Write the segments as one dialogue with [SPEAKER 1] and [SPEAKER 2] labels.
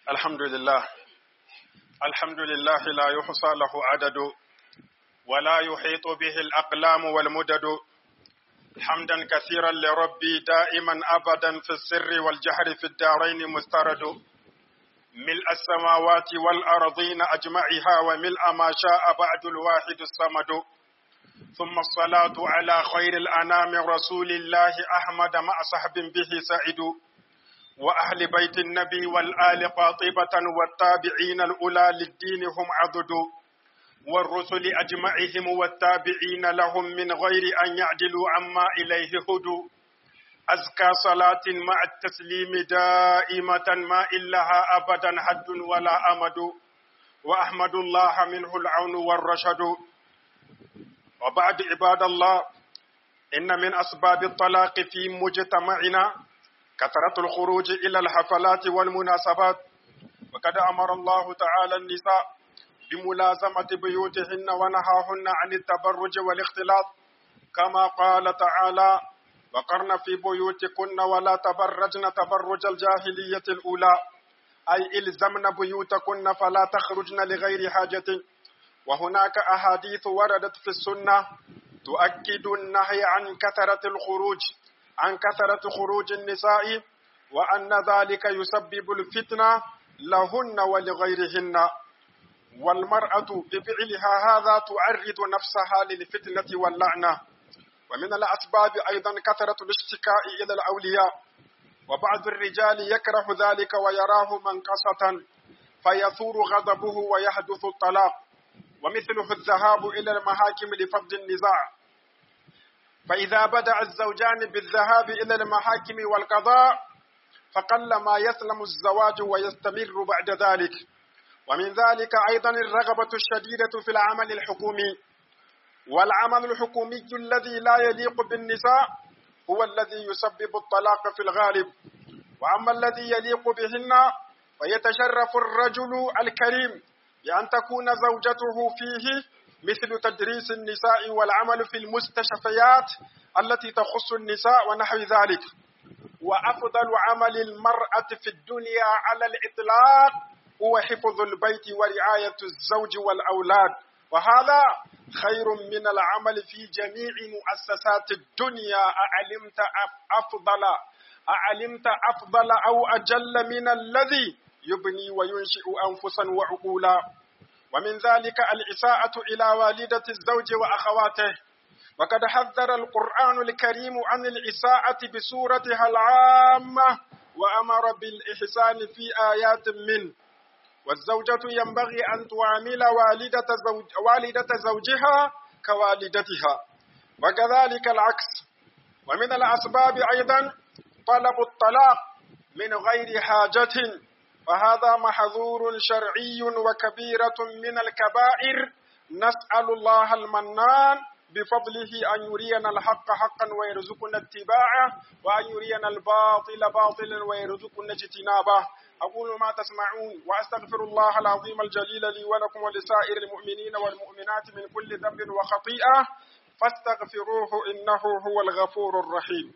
[SPEAKER 1] الحمد لله الحمد لله لا يحصى له عدد ولا يحيط به الأقلام والمدد حمدا كثيرا لربي دائما أبدا في السر والجهر في الدارين مسترد ملء السماوات والأرضين أجمعها وملء ما شاء بعد الواحد الصمد ثم الصلاة على خير الأنام رسول الله أحمد مع صحب به سعد وأهل بيت النبي والآل قاطبة والتابعين الأولى للدين هم عضد والرسل أجمعهم والتابعين لهم من غير أن يعدلوا عما إليه هدوا أزكى صلاة مع التسليم دائمة ما إلها أبدا حد ولا أمد وأحمد الله منه العون والرشد وبعد عباد الله إن من أسباب الطلاق في مجتمعنا كثرة الخروج إلى الحفلات والمناسبات وقد أمر الله تعالى النساء بملازمة بيوتهن ونهاهن عن التبرج والاختلاط كما قال تعالى وقرن في بيوتكن ولا تبرجن تبرج الجاهلية الأولى أي إلزمن بيوتكن فلا تخرجن لغير حاجة وهناك أحاديث وردت في السنة تؤكد النهي عن كثرة الخروج عن كثرة خروج النساء وأن ذلك يسبب الفتنة لهن ولغيرهن والمرأة بفعلها هذا تعرض نفسها للفتنة واللعنة ومن الأسباب أيضا كثرة الاشتكاء إلى الأولياء وبعض الرجال يكره ذلك ويراه منقصة فيثور غضبه ويحدث الطلاق ومثله الذهاب إلى المحاكم لفض النزاع فإذا بدأ الزوجان بالذهاب إلى المحاكم والقضاء فقل ما يسلم الزواج ويستمر بعد ذلك ومن ذلك أيضا الرغبة الشديدة في العمل الحكومي والعمل الحكومي الذي لا يليق بالنساء هو الذي يسبب الطلاق في الغالب وأما الذي يليق بهن فيتشرف الرجل الكريم بأن تكون زوجته فيه مثل تدريس النساء والعمل في المستشفيات التي تخص النساء ونحو ذلك وأفضل عمل المرأة في الدنيا على الإطلاق هو حفظ البيت ورعاية الزوج والأولاد وهذا خير من العمل في جميع مؤسسات الدنيا أعلمت أفضل أعلمت أفضل أو أجل من الذي يبني وينشئ أنفسا وعقولا ومن ذلك الإساءة إلى والدة الزوج وأخواته وقد حذر القرآن الكريم عن الإساءة بصورتها العامة وأمر بالإحسان في آيات منه والزوجة ينبغي أن تعامل والدة, زوج والدة زوجها كوالدتها وكذلك العكس ومن الأسباب أيضا طلب الطلاق من غير حاجة وهذا محظور شرعي وكبيرة من الكبائر نسأل الله المنان بفضله أن يرينا الحق حقا ويرزقنا اتباعه وأن يرينا الباطل باطلا ويرزقنا اجتنابه أقول ما تسمعون وأستغفر الله العظيم الجليل لي ولكم ولسائر المؤمنين والمؤمنات من كل ذنب وخطيئة فاستغفروه إنه هو الغفور الرحيم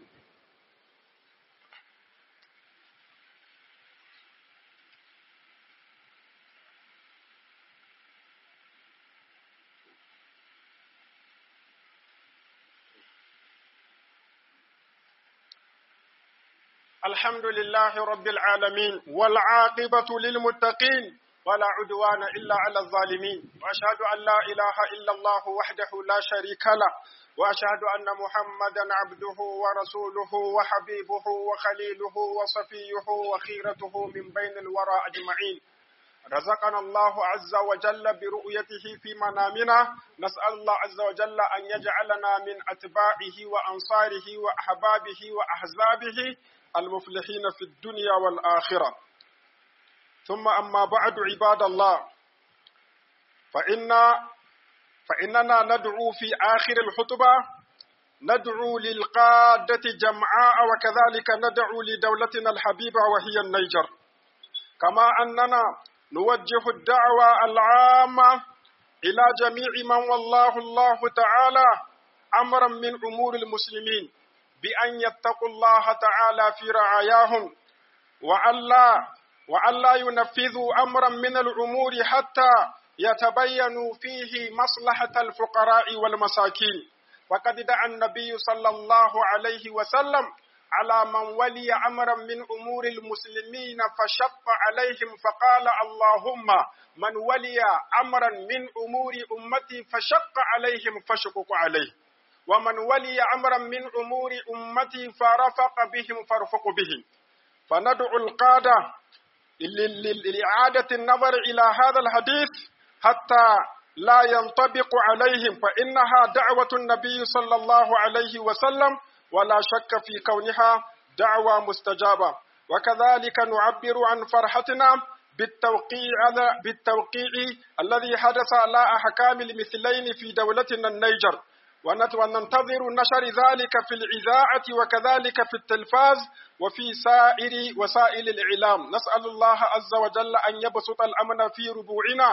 [SPEAKER 1] الحمد لله رب العالمين والعاقبة للمتقين ولا عدوان إلا على الظالمين وأشهد أن لا إله إلا الله وحده لا شريك له وأشهد أن محمدا عبده ورسوله وحبيبه وخليله وصفيه وخيرته من بين الورى أجمعين رزقنا الله عز وجل برؤيته في منامنا نسأل الله عز وجل أن يجعلنا من أتباعه وأنصاره وأحبابه وأحزابه المفلحين في الدنيا والآخرة ثم أما بعد عباد الله فإن فإننا ندعو في آخر الخطبة ندعو للقادة جمعاء وكذلك ندعو لدولتنا الحبيبة وهي النيجر كما أننا نوجه الدعوة العامة إلى جميع من والله الله تعالى أمرا من أمور المسلمين بأن يتقوا الله تعالى في رعاياهم وألا وأن لا ينفذوا أمرا من الأمور حتى يتبين فيه مصلحة الفقراء والمساكين وقد دعا النبي صلى الله عليه وسلم على من ولي أمرا من أمور المسلمين فشق عليهم فقال اللهم من ولي أمرا من أمور أمتي فشق عليهم فشقق عليه ومن ولي أمرا من أمور أمتي فرفق بهم فارفق بهم فندعو القادة لإعادة النظر إلى هذا الحديث حتى لا ينطبق عليهم فإنها دعوة النبي صلى الله عليه وسلم ولا شك في كونها دعوة مستجابة وكذلك نعبر عن فرحتنا بالتوقيع بالتوقيع الذي حدث على أحكام المثلين في دولتنا النيجر وننتظر نشر ذلك في الإذاعة وكذلك في التلفاز وفي سائر وسائل الإعلام نسأل الله عز وجل أن يبسط الأمن في ربوعنا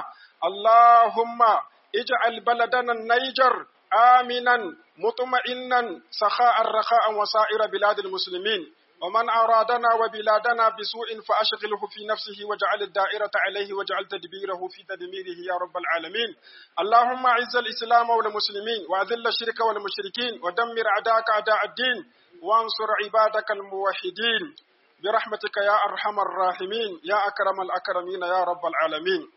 [SPEAKER 1] اللهم اجعل بلدنا النيجر آمنا مطمئنا سخاء رخاء وسائر بلاد المسلمين ومن أرادنا وبلادنا بسوء فأشغله في نفسه واجعل الدائرة عليه واجعل تدبيره في تدميره يا رب العالمين اللهم أعز الإسلام والمسلمين وأذل الشرك والمشركين ودمر أعداءك أعداء الدين وانصر عبادك الموحدين برحمتك يا أرحم الراحمين يا أكرم الأكرمين يا رب العالمين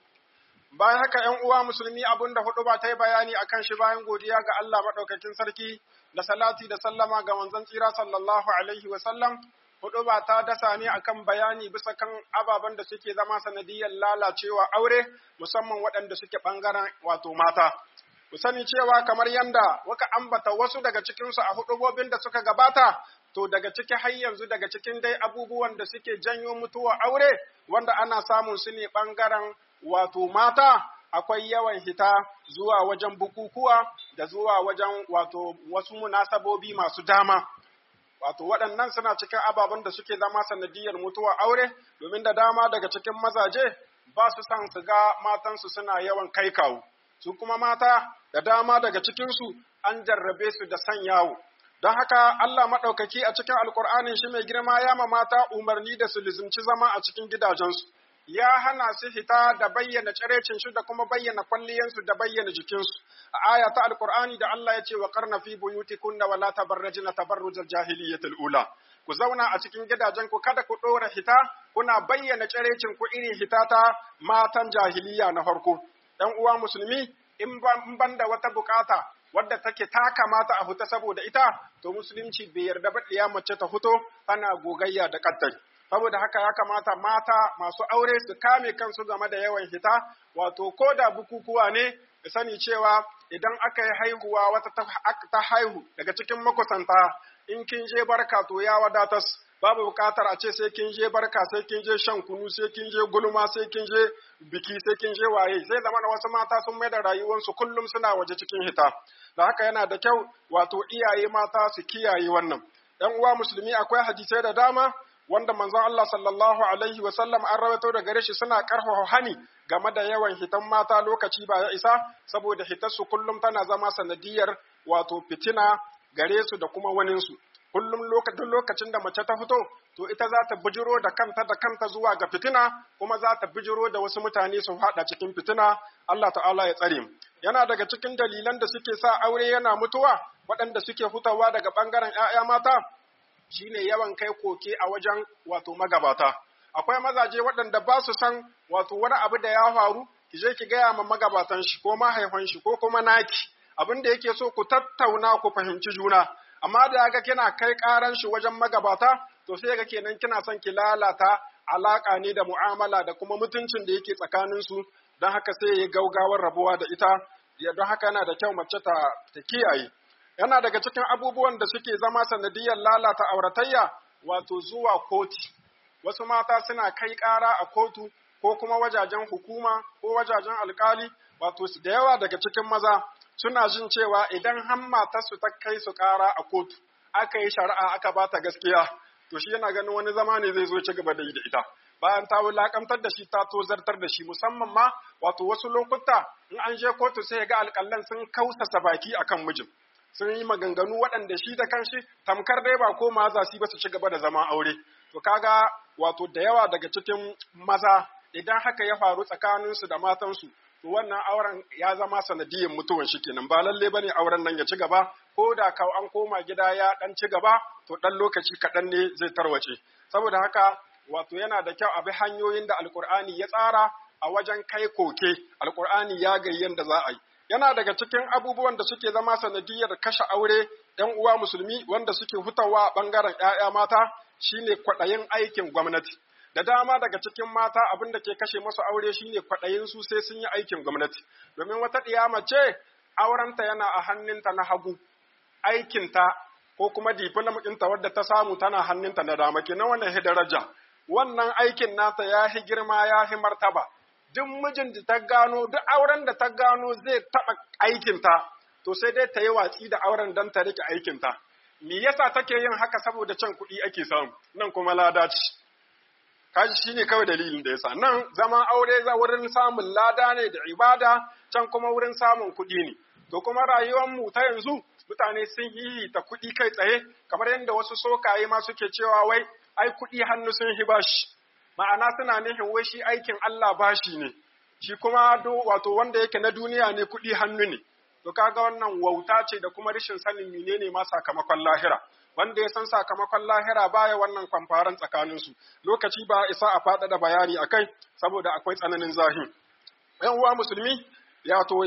[SPEAKER 1] bayan haka ‘yan uwa musulmi abin da hudu ba ta yi bayani a kan shi bayan godiya ga Allah maɗaukakin sarki da salati da sallama ga manzon tsira sallallahu alaihi wa sallam hudu ba ta dasa ne akan bayani bisa kan ababen da suke zama sanadiyar lalacewa aure musamman waɗanda suke ɓangaren wato mata. Ku sani cewa kamar yanda waka ambata wasu daga cikinsu a hudubobin da suka gabata, to daga ciki har yanzu daga cikin dai abubuwan da suke janyo mutuwa aure wanda ana samun su ne ɓangaren wato mata akwai yawan hita zuwa wajen bukukuwa da zuwa wajen wato wasu munasabobi masu dama. Wato waɗannan suna cikin ababen da suke zama sanadiyar mutuwa aure domin da dama daga cikin mazaje ba su san su ga matansu suna yawan kai kawo. Su kuma mata da dama daga cikinsu an jarrabe su da san yawo. Don haka Allah maɗaukaki a cikin Alƙur'anin shi mai girma ya ma mata umarni da su lizimci zama a cikin gidajensu. ya hana su hita da bayyana cirecin su da kuma bayyana kwalliyansu da bayyana jikinsu. A aya ta Alƙur'ani da Allah ya ce wa karna fi buyutikunna wala tabarrajina tabarrujal jahiliyyatil ula. Ku zauna a cikin gidajen ku kada ku ɗora hita kuna bayyana cirecin ku irin hita ta matan jahiliya na farko. ‘Yan uwa musulmi in ban da wata bukata wadda take ta kamata a fita saboda ita to musulunci bai yarda ba ɗiya mace ta fito tana gogayya da kaddari. saboda haka ya kamata mata masu aure su kame kansu game da yawan hita wato ko da bukukuwa ne da sani cewa idan aka yi haihuwa wata ta haihu daga cikin makusanta in kin je barka to ya wadatas babu bukatar a ce sai kin je barka sai kin je shan kunu sai kin je gulma sai kin je biki sai kin je waye sai zama da wasu mata sun mai da rayuwarsu kullum suna waje cikin hita da haka yana da kyau wato iyaye mata su kiyaye wannan ‘yan uwa musulmi akwai hadisai da dama wanda manzon Allah sallallahu alaihi wa sallam an rawaito da gare shi suna karfafa hani game da yawan hitan mata lokaci ba ya isa saboda hitarsu kullum tana zama sanadiyar wato fitina gare su da kuma waninsu kullum lokacin lokacin da mace ta fito to ita za ta bijiro da kanta da kanta zuwa ga fitina kuma za ta bijiro da wasu mutane su haɗa cikin fitina Allah ta'ala ya tsare yana daga cikin dalilan da suke sa aure yana mutuwa waɗanda suke hutawa daga ɓangaren 'ya'ya mata shine yawan kai koke a wajen wato magabata akwai mazaje waɗanda ba su san wato wani abu da ya faru ki je ki gaya ma magabatan shi ko mahaifan shi ko kuma naki abin da yake so ku tattauna ku fahimci juna amma da ga kina kai karan shi wajen magabata to sai ga kenan kina son ki lalata alaka ne da mu'amala da kuma mutuncin da yake tsakanin su don haka sai ya gaugawar rabuwa da ita don haka yana da kyau mace ta, ta kiyaye yana daga cikin abubuwan da suke zama sanadiyar lalata auratayya wato zuwa koti wasu mata suna kai ƙara a kotu ko kuma wajajen hukuma ko wajajen alkali wato da yawa daga cikin maza suna jin cewa idan har matarsu ta kai su ƙara a kotu aka yi shari'a aka ba ta gaskiya to shi yana ganin wani zama ne zai zo ci gaba da yi da ita bayan ta wulakantar da shi ta tozartar da shi musamman ma wato wasu lokuta in an je kotu sai ga alƙallan sun kausasa baki akan mijin sun yi maganganu waɗanda shi da kanshi tamkar dai ba ko ma za su ba su ci gaba da zama aure to kaga wato da yawa daga cikin maza idan haka ya faru tsakaninsu da matansu to wannan auren ya zama sanadiyyar mutuwan shi kenan ba lalle bane auren nan ya ci gaba ko da ka an koma gida ya dan ci gaba to dan lokaci kaɗan ne zai tarwace saboda haka wato yana da kyau a bi hanyoyin da alkur'ani ya tsara a wajen kai koke alkur'ani ya gayyan da za a yi yana daga cikin abubuwan da suke zama sanadiyyar kashe aure ‘yan uwa musulmi wanda suke hutawa a ɓangaren ‘ya'ya mata shine kwaɗayin aikin gwamnati. Da dama daga cikin mata abin da ke kashe masu aure shine kwaɗayin su sai sun yi aikin gwamnati. Domin wata ɗiyama ce aurenta yana a hannunta na hagu, aikinta ko kuma diplom ɗinta wadda ta samu tana hannunta na dama kenan wannan daraja. Wannan aikin nata ya hi girma ya hi martaba. Duk mijin da ta gano, duk auren da ta gano zai taɓa aikinta, to sai dai ta yi watsi da auren don ta rike aikinta. Me yasa take yin haka saboda can kuɗi ake samu, nan kuma lada ce. Kaji shi ne kawai dalilin da yasa. Nan zaman aure za wurin samun lada ne da ibada, can kuma wurin samun kuɗi ne. To kuma rayuwarmu ta yanzu mutane sun yi ta kuɗi kai tsaye, kamar yadda wasu sokaye ma suke cewa wai ai kuɗi hannu sun hi bashi. Ma'ana suna nufin wai shi aikin Allah bashi ne. Shi kuma wato wanda yake na duniya ne kuɗi hannu ne. to kaga wannan wauta ce da kuma rashin sanin menene ma sakamakon lahira wanda ya san sakamakon lahira baya wannan kwamfaran tsakanin su lokaci ba isa a faɗaɗa bayani akai saboda akwai tsananin zahi yan uwa musulmi ya to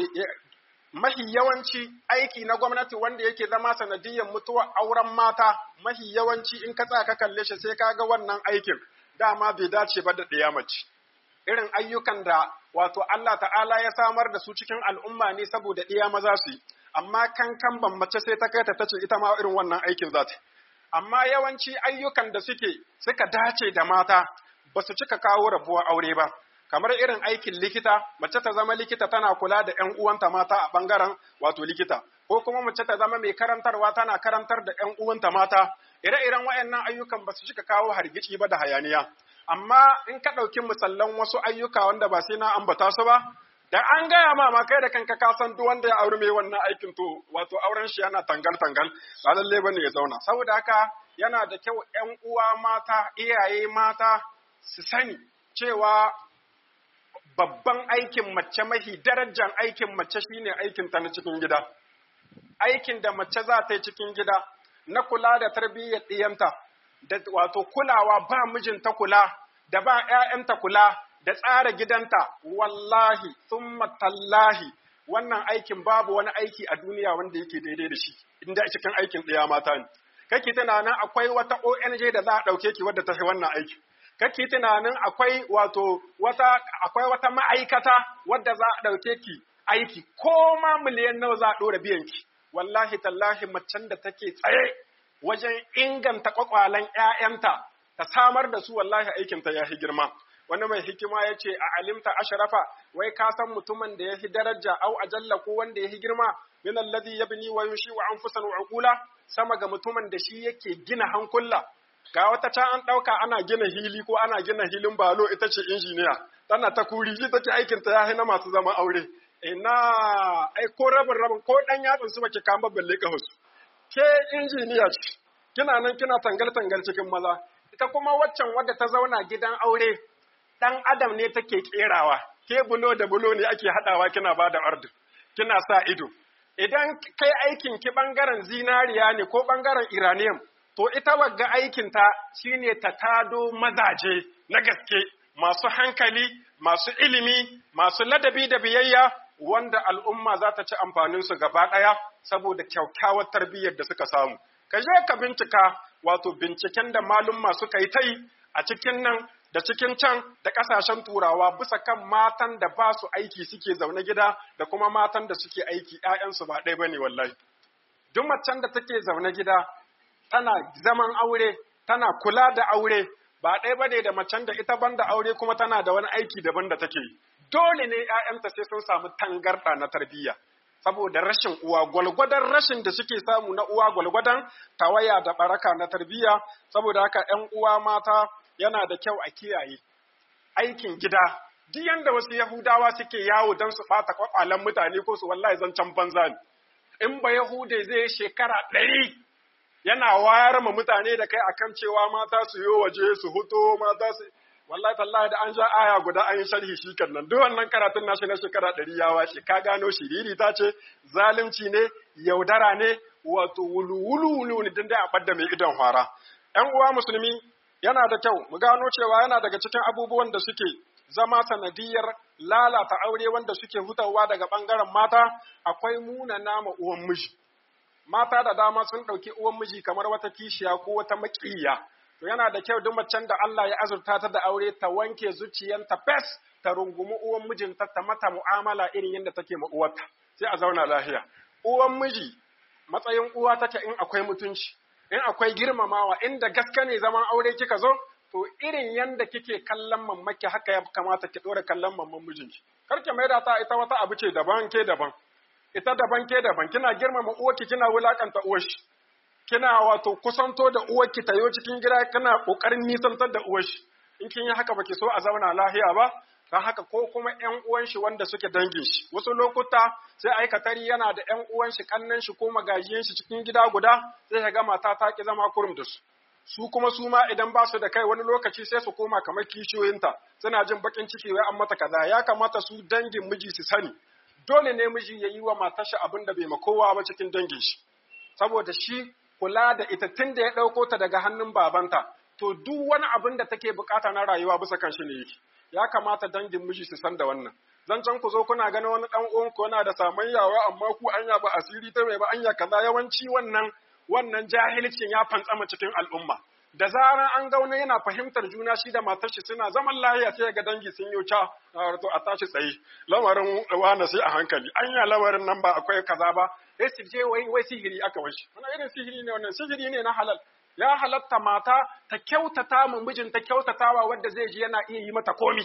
[SPEAKER 1] mahi yawanci aiki na gwamnati wanda yake zama sanadiyyar mutuwar auren mata mahi yawanci in ka tsaya ka kalle shi sai kaga wannan aikin dama bai dace ba da ɗaya mace irin ayyukan da wato Allah ta'ala ya samar da su cikin al'umma ne saboda ɗiya maza su yi, amma kankan ban mace sai ta kai ta tace ita ma irin wannan aikin za ta. Amma yawanci ayyukan da suke suka dace da mata ba su cika kawo rabuwar aure ba, kamar irin aikin likita, mace ta zama likita tana kula da ‘yan uwanta mata a ɓangaren wato likita, ko kuma mace ta zama mai karantarwa tana karantar da ‘yan uwanta mata, ire-iren waɗannan ayyukan ba su cika kawo hargitsi ba da hayaniya. amma in ka ɗauki misallan wasu ayyuka wanda ba sai na ambata su ba, da an gaya ma ma kai da kanka ka san duk wanda ya auri mai wannan aikin to wato auren shi yana tangal tangal ba lalle bane ya zauna saboda haka yana da kyau ƴan uwa mata iyaye mata su sani cewa babban aikin mace mahi darajar aikin mace shine aikin ta na cikin gida aikin da mace za ta yi cikin gida na kula da tarbiyyar ɗiyanta da wato kulawa ba mijinta kula, da ba ‘ya'yanta kula, da tsara gidanta, wallahi, summa tallahi, wannan aikin babu wani aiki a duniya wanda yake daidai da shi, inda cikin aikin ɗaya mata ne. Kake tunanin akwai wata ONG da za a ɗauke ki wadda ta fi wannan aiki. Kake tunanin akwai wato wata akwai wata ma'aikata wadda za a ɗauke ki aiki, ko ma miliyan nawa za a ɗora biyan ki. Wallahi tallahi macen da take tsaye wajen inganta kwakwalen ‘ya'yanta, ta samar da su wallahi aikinta ya fi girma. Wani mai hikima ya ce a alimta asharafa, wai ka san mutumin da ya fi daraja au ajalla ko wanda ya fi girma, min alladhi yabni wa yushi wa anfusan wa uqula sama ga mutumin da shi yake gina hankula. Ga wata can an ɗauka ana gina hili ko ana gina hilin balo ita ce injiniya, tana ta kuri shi take aikinta ya na masu zama aure. Ina, ai ko rabin rabin ko ɗan yatsun su baki kama balle ka husu. ke injiniya ce, kina nan kina tangal-tangal cikin maza, ita kuma waccan wadda ta zauna gidan aure, ɗan adam ne take ƙerawa, ke bulo da bulo ne ake haɗawa kina ba da order, kina sa ido. Idan kai aikin ki ɓangaren zinariya ne ko ɓangaren iranium, to ita wagga aikinta shine ta tado mazaje na gaske, masu hankali, masu ilimi, masu ladabi da biyayya, wanda al'umma za ta ci amfaninsu gaba ɗaya saboda kyakkyawar tarbiyyar da suka samu. Ka je ka bincika wato binciken da malumma suka yi ta yi a cikin nan da cikin can da ƙasashen turawa bisa kan matan da ba su aiki suke zaune gida da kuma matan da suke aiki ‘ya'yansu ba ɗaya ba ne wallahi. Duk macen da take zaune gida tana zaman aure, tana kula da aure, ba ɗaya ba ne da macen da ita ban da aure kuma tana da wani aiki daban da take yi. dole ne ‘ya'yanta sai sun samu tangarɗa na tarbiyya, saboda rashin uwa, gwalgwadon rashin da suke samu na uwa gwalgwadon tawaya da baraka na tarbiyya, saboda haka ‘yan uwa mata yana da kyau a kiyaye. Aikin gida, duk yanda wasu Yahudawa suke yawo don su ɓata kwakwalen mutane ko su wallahi zancen banza ne. In ba Yahude zai shekara ɗari yana wayar ma mutane da kai akan cewa mata su yi waje su huto mata su wallahi tallahi da an ja aya guda an yi sharhi shi kan nan duk wannan karatun nashi na shekara ɗari ya washe ka gano shiriri ta ce zalunci ne yaudara ne wato wulu-wulu ne din da a ɓadda mai idon fara ‘yan uwa musulmi yana da kyau mu gano cewa yana daga cikin abubuwan da suke zama sanadiyar lalata aure wanda suke hutawa daga ɓangaren mata akwai muna nama uwan miji mata da dama sun ɗauki uwan miji kamar wata kishiya ko wata maƙiya to yana da kyau duk macen da Allah ya azurta ta da aure ta wanke zuciyanta fes ta rungumi uwan mijinta ta mata mu'amala irin yadda take ma uwarta sai a zauna lafiya uwan miji matsayin uwa take in akwai mutunci in akwai girmamawa inda gaske ne zaman aure kika zo to irin yanda kike kallon mammaki haka ya kamata ki dora kallon mamman mijinki kar ki maida ta ita wata abu ce daban ke daban ita daban ke daban kina girmama uwarki kina wulakanta uwarshi kina wato kusanto da uwarki tayo cikin gida kana kokarin nisantar da uwarshi in kin yi haka baki so a zauna lahiya ba don haka ko kuma ƴan uwan shi wanda suke dangin shi wasu lokuta sai aikatari yana da ƴan uwan shi kannan shi ko magajiyan shi cikin gida guda sai ka ga mata ta ki zama kurum da su su kuma su ma idan ba su da kai wani lokaci sai su koma kamar kishiyoyinta suna jin bakin ciki wai an mata kaza ya kamata su dangin miji su sani dole ne miji ya yi wa matar shi abin da bai ma kowa ba cikin dangin shi saboda shi kula da ita tun da ya ɗauko ta daga hannun babanta to duk wani abin da take bukata na rayuwa bisa kan shi ne yake ya kamata dangin miji su san da wannan zancen ku zo kuna ganin wani dan uwan ku yana da samayyawa amma ku anya ba asiri ta mai ba anya kaza yawanci wannan wannan jahilcin ya fantsama cikin al'umma da zaran an ga wani yana fahimtar juna shi da matar shi suna zaman lahiya sai ga dangi sun yi ca to a tashi tsaye lamarin wani sai a hankali anya lamarin nan ba akwai kaza ba sai su je wai wai sihiri aka washi wannan irin sihiri ne wannan sihiri ne na halal ya halatta mata ta kyautata mu mijinta kyautatawa wanda zai ji yana iya yi mata komi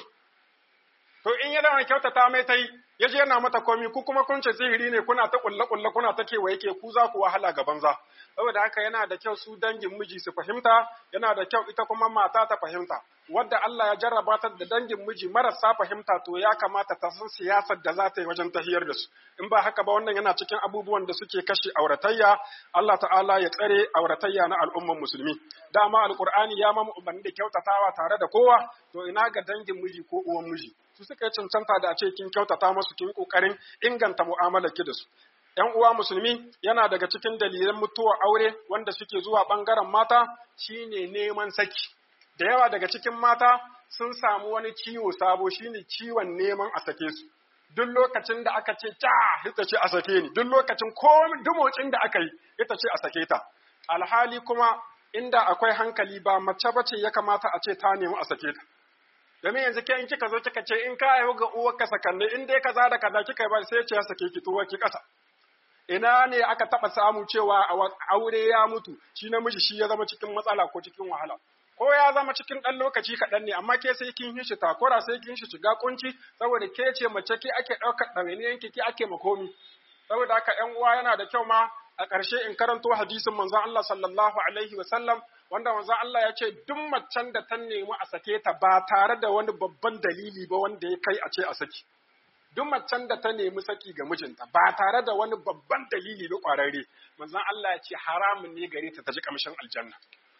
[SPEAKER 1] to in yana mai kyautata mai ta yi ya ji yana mata komi ku kuma kun ce sihiri ne kuna ta kulle kulle kuna ta kewaye ke ku za ku wahala ga banza saboda haka yana da kyau su dangin miji su fahimta yana da kyau ita kuma mata ta fahimta wadda Allah ya jarraba ta da dangin miji marasa fahimta to ya kamata ta san siyasar da za ta yi wajen tahiyar da su in ba haka ba wannan yana cikin abubuwan da suke kashe auratayya Allah ta'ala ya tsare auratayya na al'umman musulmi dama alqur'ani ya mamu umarni da kyautatawa tare da kowa to ina ga dangin miji ko uwan miji su suka yi cancanta da a ce kin kyautata musu kin kokarin inganta mu'amalar ki da su ‘Yan uwa musulmi yana daga cikin dalilan mutuwar aure wanda suke zuwa ɓangaren mata shine neman saki. Da yawa daga cikin mata sun samu wani ciwo sabo shine ciwon neman a sake su. Duk lokacin da aka ce ca ita ce a sake ni, duk lokacin komi dumocin da aka yi ita ce a sake ta. Alhali kuma inda akwai hankali ba mace bace ya kamata a ce ta nemi a sake ta. domin yanzu ke in kika zo kika ce in ka haihu ga uwarka sakanne in dai kaza da kaza kika ba sai ce ya sake ki tuwa ki kasa ina ne aka taba samu cewa aure ya mutu shi namiji shi ya zama cikin matsala ko cikin wahala ko ya zama cikin ɗan lokaci kaɗan ne amma ke sai kin shi takura sai kin shi shiga kunci saboda ke ce mace ke ake ɗaukar ɗawainiyan ki ke ake makomi saboda haka ƴan uwa yana da kyau ma a ƙarshe in karanto hadisin manzon Allah sallallahu alaihi wa sallam wanda manzon Allah ya ce duk macen da ta nemi a sake ta ba tare da wani babban dalili ba wanda ya kai a ce a saki duk macen da ta nemi saki ga mijinta ba tare da wani babban dalili ba ƙwararre manzon Allah ya ce haramun ne gare ta ta ji kamshin aljanna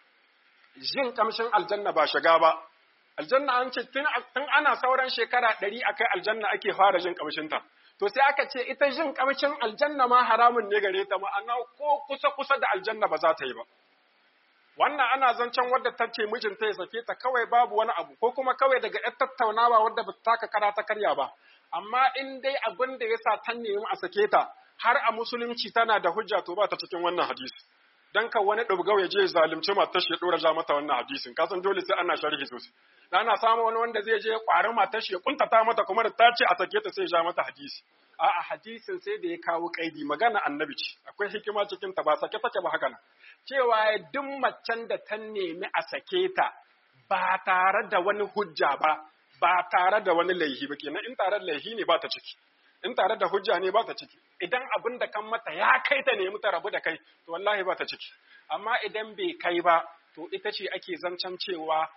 [SPEAKER 1] jin kamshin aljanna ba shiga ba aljanna an ce tun ana sauran shekara ɗari a kai aljanna ake fara jin kamshinta to sai aka ce ita jin kamshin aljanna ma haramun ne gare ta ma'ana ko kusa kusa da aljanna ba za ta yi ba wannan ana zancen wadda ta ce mijinta ya sake ta kawai babu wani abu ko kuma kawai daga ‘yar tattaunawa wadda ba ta taka kara ta karya ba amma in dai abin da ya sa ta nemi a sake ta har a musulunci tana da hujja to ba ta cikin wannan hadisi dan ka wani ɗabgau ya je zalunci matar shi ya ɗora ja mata wannan hadisin kasan dole sai ana sharhi sosai ana samu wani wanda zai je ƙwari matar shi ya kuntata mata kuma da ta ce a sake ta sai ja mata hadisi a'a hadisin sai da ya kawo kaidi magana annabi ce akwai hikima cikin ta ba sake take ba haka nan cewa duk macen da ta nemi a sake ta ba tare da wani hujja ba ba tare da wani laihi ba kenan in tare da laihi ne ba ta ciki in tare da hujja ne ba ta ciki idan abin da kan mata ya kai ta nemi ta rabu da kai to wallahi ba ta ciki amma idan bai kai ba to ita ce ake zancen cewa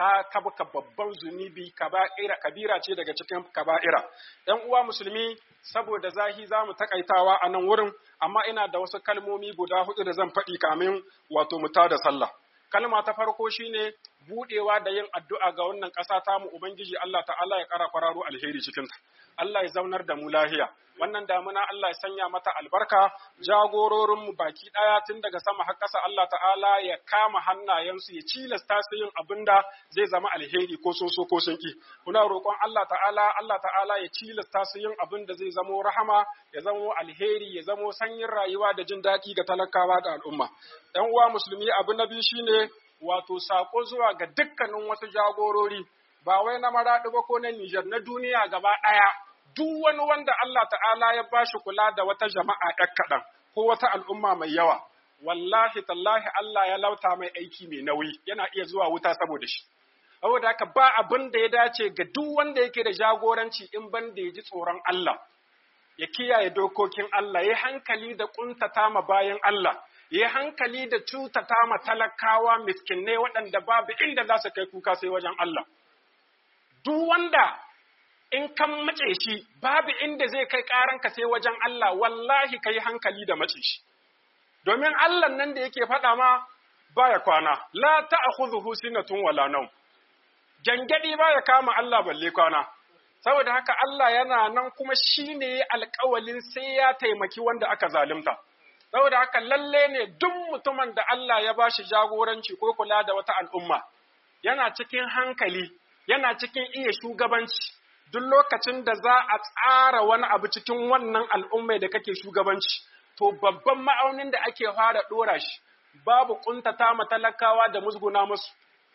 [SPEAKER 1] ka tabka babban zunubi kaba'ira kabira ce daga cikin kaba'ira ɗan uwa musulmi saboda zahi za mu takaitawa a nan wurin amma ina da wasu kalmomi guda hudu da zan faɗi kamin wato mu da sallah kalma ta farko shine budewa da yin addu'a ga wannan ƙasa ta mu ubangiji Allah ta'ala ya ƙara kwararo alheri cikin ta Allah ya zaunar da mu lahiya wannan damuna Allah ya sanya mata albarka jagororin mu baki daya tun daga sama har ƙasa Allah ta'ala ya kama hannayensu ya cilasta su yin abin da zai zama alheri ko sun so ko sun ki muna roƙon Allah ta'ala Allah ta'ala ya cilasta su yin abin da zai zamo rahama ya zamo alheri ya zamo sanyin rayuwa da jin daɗi ga talakawa da al'umma ɗan uwa musulmi abu na biyu shine wato sako zuwa ga dukkanin wasu jagorori ba wai na maraɗi ba ko na Nijar na duniya gaba ɗaya duk wani wanda Allah ta'ala ya bashi kula da wata jama'a ɗan kaɗan ko wata al'umma mai yawa wallahi tallahi Allah ya lauta mai aiki mai nauyi yana iya zuwa wuta saboda shi saboda haka ba abin da ya dace ga duk wanda yake da jagoranci in ban da ya ji tsoron Allah ya kiyaye dokokin Allah ya hankali da kuntata ma bayan Allah ya hankali da cutata ma talakawa miskinai waɗanda babu inda za su kai kuka sai wajen Allah duk wanda in kan mace shi babu inda zai kai ƙaranka sai wajen Allah wallahi kai hankali da mace shi domin Allah nan da yake faɗa ma baya kwana la ta'khudhuhu sinatun wala nawm gangadi baya kama Allah balle kwana saboda haka Allah yana nan kuma shine alƙawalin sai ya taimaki wanda aka zalunta saboda haka lalle ne duk mutumin da Allah ya bashi jagoranci ko kula da wata al'umma yana cikin hankali yana cikin iya shugabanci duk lokacin da za a tsara wani abu cikin wannan al'ummai da kake shugabanci to babban ma'aunin da ake fara ɗora shi babu ƙuntata ma talakawa da musguna musu.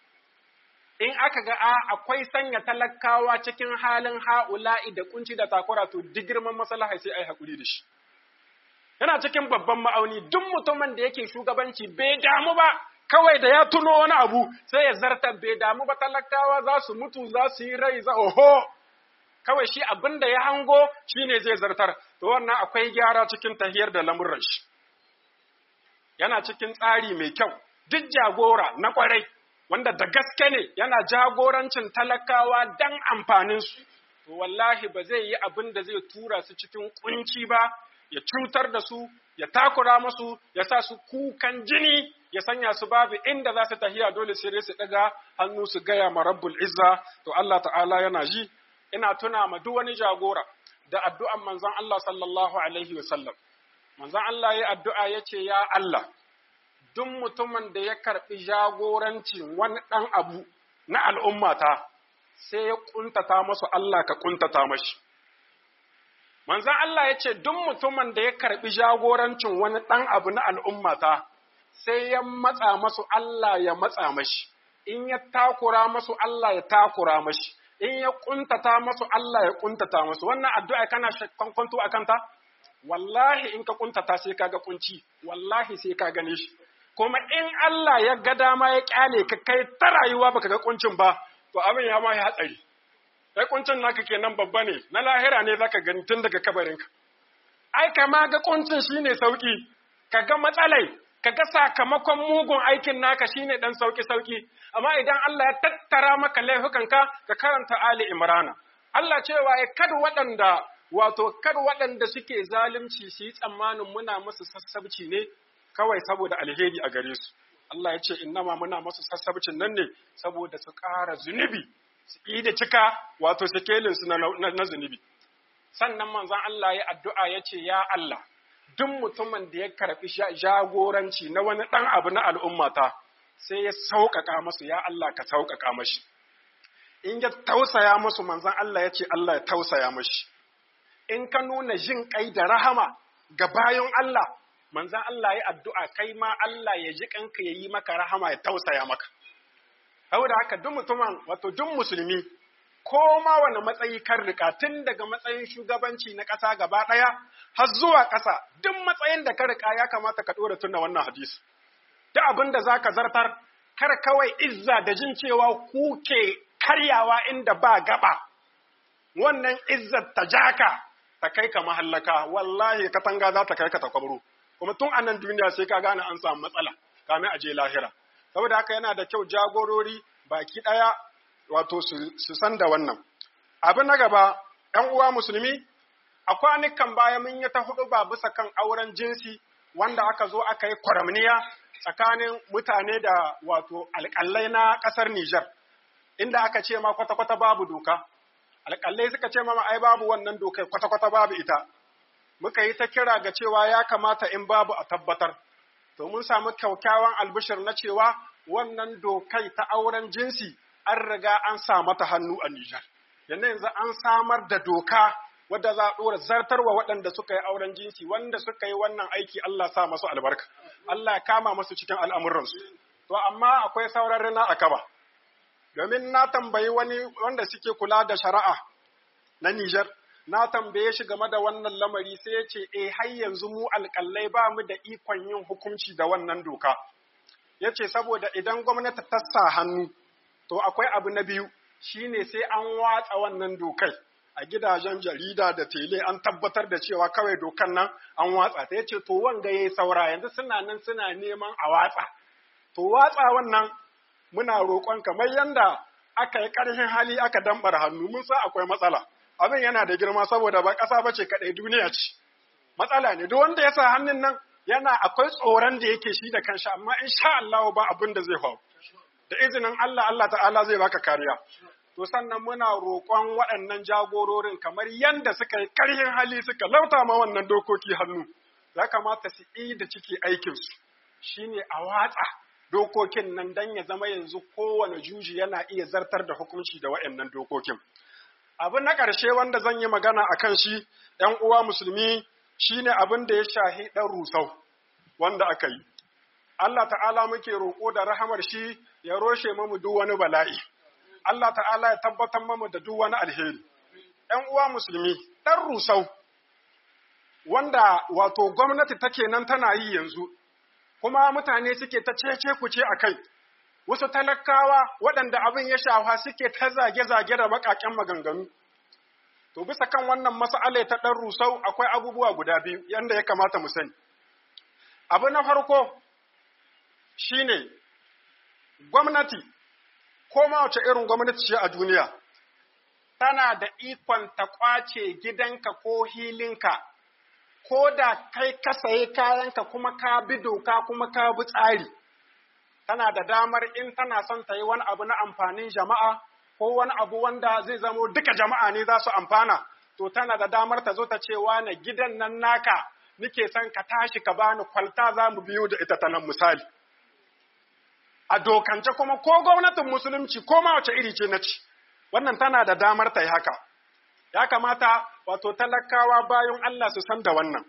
[SPEAKER 1] In aka ga a akwai sanya talakawa cikin halin ha'ula'i da kunci da takura to duk girman maslaha sai a yi haƙuri da shi. Yana cikin babban ma'auni duk mutumin da yake shugabanci bai damu ba kawai da ya tuno wani abu sai ya zarta bai damu ba talakawa za su mutu za su yi rai za oho kawai shi abin da ya hango shine zai zartar to wannan akwai gyara cikin tahiyar da lamuran shi yana cikin tsari mai kyau duk jagora na kwarai wanda da gaske ne yana jagorancin talakawa dan amfanin su to wallahi ba zai yi abin da zai tura su cikin kunci ba ya cutar da su ya takura musu ya sa su kukan jini ya sanya su babu inda za su tahiya dole sai su daga hannu su gaya ma rabbul izza to Allah ta'ala yana ji ina tuna ma duk wani jagora da addu'an manzon Allah sallallahu alaihi wa sallam manzon Allah ya addu'a ya ce ya Allah duk mutumin da ya karɓi jagorancin wani ɗan abu na al'ummata sai ya ƙuntata masu Allah ka ƙuntata mashi. Manzan Allah ya ce duk mutumin da ya karɓi jagorancin wani ɗan abu na al'ummata sai ya matsa masu Allah ya matsa mashi, in ya takura masu Allah ya takura mashi. in ya kuntata masu Allah ya kuntata masu wannan addu'a kana kwanto a kanta wallahi in ka kuntata sai ka ga kunci wallahi sai ka gane shi kuma in Allah ya ga dama ya kyale ka kai ta rayuwa baka ga kuncin ba to abin ya ma hatsari kai kuncin naka kenan babba ne na lahira ne zaka gani tun daga kabarinka ai kama ga kuncin shine sauki ka ga matsalai ka ga sakamakon mugun aikin naka shine dan sauki sauki amma idan Allah ya tattara maka laifukanka ka karanta Ali Imrana Allah cewa ya kad waɗanda wato kad waɗanda suke zalunci su yi tsammanin muna musu sassabci ne kawai saboda alheri a gare su Allah ya ce innama muna musu sassabcin nan ne saboda su ƙara zunubi su yi da cika wato sikelin su na zunubi sannan manzon Allah ya addu'a ya ce ya Allah duk mutumin da ya karɓi jagoranci na wani ɗan abu na al'ummata sai ya sauƙaƙa masu ya Allah ka sauƙaƙa mashi. In ya tausaya masu manzan Allah ya ce Allah ya tausaya mashi. In ka nuna jin ƙai da rahama ga bayan Allah, manzan Allah ya addu'a kai ma Allah ya ji ƙanka ya yi maka rahama ya tausaya maka. Saboda haka duk mutumin wato duk musulmi ko ma wani matsayi kan rika tun daga matsayin shugabanci na ƙasa gaba ɗaya har zuwa ƙasa duk matsayin da ka rika ya kamata ka ɗora tuna wannan hadisi. Duk abin da za ka zartar, kar kawai izza da jin cewa ku ke karyawa inda ba gaba. Wannan izzar ta jaka ta kai ka mahallaka, wallahi katanga za ta kai ka ta kwabro. Kuma tun a nan duniya sai ka gane an samu matsala, kamin a je lahira. Saboda haka yana da kyau jagorori baki ɗaya wato su san da wannan. Abu na gaba, ‘yan uwa musulmi, a kwanukan baya mun yi ta hudu ba bisa kan auren jinsi wanda aka zo aka yi kwaramniya tsakanin mutane da wato alƙalai na ƙasar Nijar, inda aka ce ma kwata-kwata babu doka. Alƙalai suka ce ma ai babu wannan dokai kwata-kwata babu ita. Muka yi ta kira ga cewa ya kamata in babu a tabbatar. To mun samu kyaukyawan albishir na cewa wannan dokai ta auren jinsi an riga an sa mata hannu a Nijar. Yanzu yanzu an samar da doka wadda za a ɗora zartarwa waɗanda suka yi auren jinsi wanda suka yi wannan aiki Allah sa masu albarka. Allah ya kama masu cikin al'amuransu. To amma akwai sauran rina a kaba. Domin na tambayi wani wanda suke kula da shari'a na Nijar, na tambaye shi game da wannan lamari sai ya ce, "E, har yanzu mu alƙalai ba mu da ikon yin hukunci da wannan doka." Ya ce, "Saboda idan gwamnati ta sa hannu, to akwai abu na biyu, shine sai an watsa wannan dokai. A gidajen jarida da tele an tabbatar da cewa kawai dokan nan an watsa ta. Ya ce, "To wanga ya yi saura, yanzu suna nan suna neman a watsa." To watsa wannan muna roƙon kamar yanda aka yi ƙarfin hali aka dambar hannu, mun sa akwai matsala. abin yana da girma saboda ba ƙasa ba ce kaɗai duniya ce. Matsala ne, duk wanda ya sa hannun nan yana akwai tsoron da yake shi da kanshi, amma in sha Allah ba abin da zai faru. Da izinin Allah, Allah ta'ala zai baka kariya. To sannan muna roƙon waɗannan jagororin kamar yanda suka yi ƙarhin hali suka lauta ma wannan dokoki hannu. Ya kamata su yi da ciki aikinsu. Shi ne a watsa dokokin nan don ya zama yanzu kowane juji yana iya zartar da hukunci da waɗannan dokokin. Abin na ƙarshe wanda zan yi magana a kan shi, ‘yan uwa musulmi shi ne abin da ya shahi ɗan rusau wanda aka yi. Allah ta'ala muke roƙo da rahamar shi ya roshe mamu duk wani bala'i. Allah ta'ala ya tabbatar mamu da duk wani alheri. ‘Yan uwa musulmi, ɗan rusau wanda wato gwamnati take nan tana yi yanzu, kuma mutane suke ta cece kuce a kai. wasu talakawa waɗanda abin ya shafa suke ta zage-zage da baƙaƙen maganganu. To bisa kan wannan mas'ala ta ɗan rusau akwai abubuwa guda biyu yanda ya kamata mu sani. Abu na farko shine gwamnati ko ma wace irin gwamnati ce a duniya tana da ikon ta ƙwace gidanka ko hilinka ko da kai ka sayi kayanka kuma ka bi doka kuma ka bi tsari. tana da damar in tana son ta yi wani abu na amfanin jama'a ko wani abu wanda zai zamo duka jama'a ne za su amfana, to tana da damar ta zo ta ce na gidan nan naka nike son ka tashi ka bani kwalta za mu biyo da ita ta nan misali. A dokance kuma ko gwamnatin musulunci ko ma wace iri ce na ci, wannan tana da damar ta yi haka. Ya kamata wato talakawa bayan Allah su san da wannan.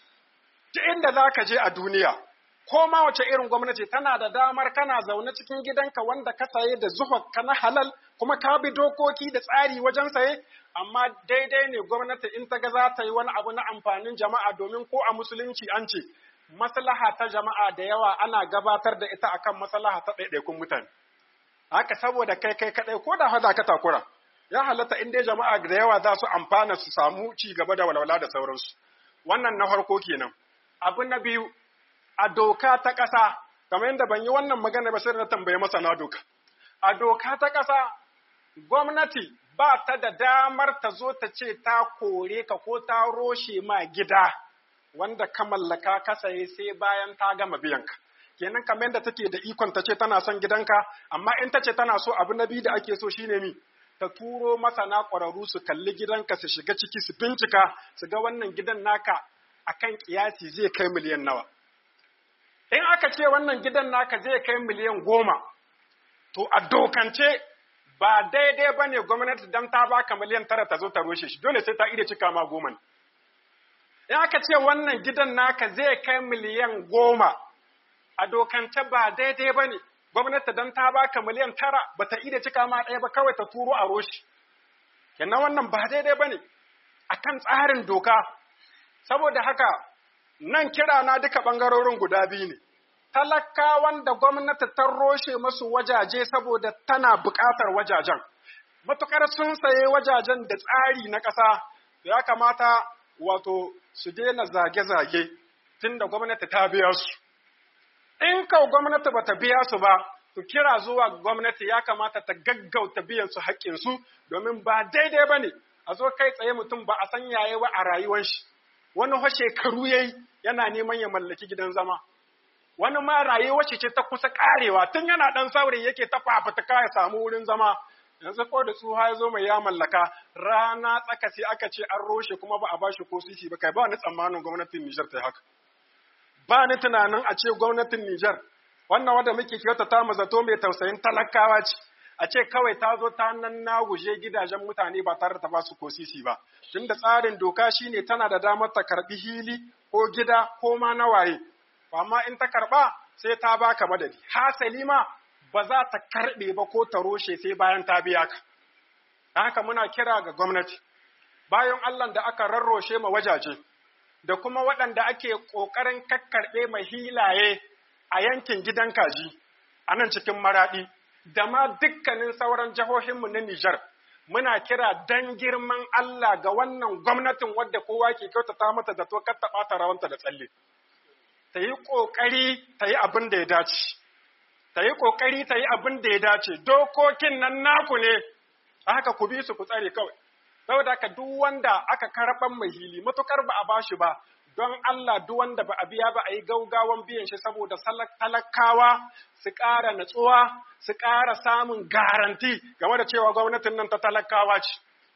[SPEAKER 1] Duk inda za ka je a duniya, ko ma wace irin gwamnati tana da damar kana zaune cikin gidanka wanda ka saye da ka na halal kuma ka bi dokoki da tsari wajen saye amma daidai ne gwamnati in ta ga za ta yi wani abu na amfanin jama'a domin ko a musulunci an ce maslaha ta jama'a da yawa ana gabatar da ita akan maslaha ta ɗaiɗaikun mutane haka saboda kai kai kaɗai ko da hada ka takura ya halatta in dai jama'a da yawa za su amfana su samu ci gaba da walwala da sauransu wannan na farko kenan abu na biyu a doka ta ƙasa, kamar yadda ban yi wannan magana ba sai na tambaye masana doka. A doka ta ƙasa, gwamnati ba ta da damar ta zo ta ce ta kore ka ko ta roshe ma gida wanda ka mallaka ka saye sai bayan ta gama biyan ka. Kenan kamar yadda take da ikon ta ce tana son gidanka, amma in ta ce tana so abu na biyu da ake so shine mi, ta turo masana ƙwararru su kalli gidanka su shiga ciki su bincika su ga wannan gidan naka akan kiyasi zai kai miliyan nawa. in aka ce wannan gidan naka zai kai miliyan goma, to a dokance ba daidai ba ne gwamnati don ta baka miliyan tara ta zo ta roshe shi, dole sai ta iya cika ma goma. In aka ce wannan gidan naka zai kai miliyan goma, a dokance ba daidai ba ne, gwamnati don ta baka miliyan tara ba ta iya cika ma ɗaya ba kawai ta turo a roshe. Kenan wannan ba daidai ba ne, a kan tsarin doka, saboda haka nan kira na duka ɓangarorin guda biyu ne. Talakawan da gwamnati ta roshe masu wajaje saboda tana buƙatar wajajen. Matuƙar sun saye wajajen da tsari na ƙasa, ya kamata wato su daina zage-zage tun da gwamnati ta biya su. In kau gwamnati ba ta biya su ba, su kira zuwa gwamnati ya kamata ta gaggauta biyan su haƙƙinsu domin ba daidai ba ne a zo kai tsaye mutum ba a san yaye ba a rayuwar shi wani fa shekaru yayi yana neman ya mallaki gidan zama wani ma rayuwar shi ce ta kusa karewa tun yana dan saurayi yake ta fafutuka ya samu wurin zama yanzu ko da tsuha ya zo mai ya mallaka rana tsaka sai aka ce an roshe kuma ba a bashi ko sisi ba kai ba ni tsammanin gwamnatin Nijar ta yi haka ba ni tunanin a ce gwamnatin Nijar wannan wanda muke kyautata mu zato mai tausayin talakawa ce a ce kawai ta zo ta nan na guje gidajen mutane ba tare da ta ba su ko sisi ba tunda tsarin doka shine tana da damar ta karbi hili ko gida ko ma na waye amma in ta karba sai ta baka madadi hasali ma ba za ta karbe ba ko ta roshe sai bayan ta biya ka dan haka muna kira ga gwamnati bayan Allah da aka rarroshe ma wajaje da kuma waɗanda ake ƙoƙarin kakkarɓe mai hilaye a yankin gidan kaji a nan cikin maraɗi da ma dukkanin sauran jihohinmu na Nijar muna kira dan girman Allah ga wannan gwamnatin wadda kowa ke kyautata mata da to kar ta ɓata rawanta da tsalle ta yi ƙoƙari ta yi abin da ya dace ta yi ƙoƙari ta yi abin da ya dace dokokin nan naku ne a haka ku bi su ku tsare kawai saboda haka duk wanda aka karɓan mai hili matukar ba a bashi ba don Allah duk wanda ba a biya ba a yi gaugawan biyan shi saboda talakawa su ƙara natsuwa su ƙara samun garanti game da cewa gwamnatin nan ta talakawa ce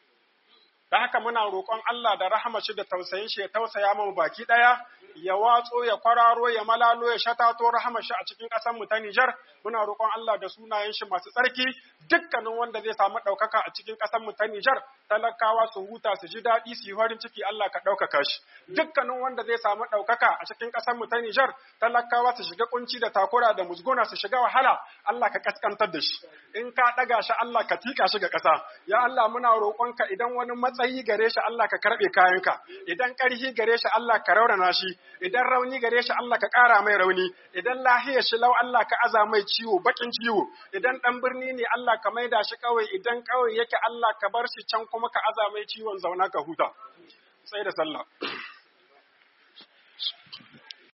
[SPEAKER 1] da haka muna roƙon Allah da rahama shi da tausayin shi ya tausaya mu baki ɗaya ya watso ya kwararo ya malalo ya shatato rahama shi a cikin ƙasar mu ta Nijar muna roƙon Allah da sunayen shi masu tsarki dukkanin wanda zai samu ɗaukaka a cikin ƙasar mu ta Nijar talakawa su huta su ji daɗi su yi farin ciki Allah ka ɗaukaka shi dukkanin wanda zai samu ɗaukaka a cikin ƙasar mu ta Nijar talakawa su shiga kunci da takura da musguna su shiga wahala Allah ka kaskantar da shi in ka ɗaga shi Allah ka tika shi ga ƙasa ya Allah muna roƙonka idan wani matsayi gare shi Allah ka karɓe kayanka idan ƙarfi gare shi Allah ka raurana shi idan rauni gare shi Allah ka ƙara mai rauni idan lahiyar shi lau Allah ka aza mai ciwo bakin ciwo idan ɗan birni ne Allah ka maida shi kawai idan kawai yake Allah ka bar shi can kuma ka aza mai ciwon zauna ka huta sai da sallah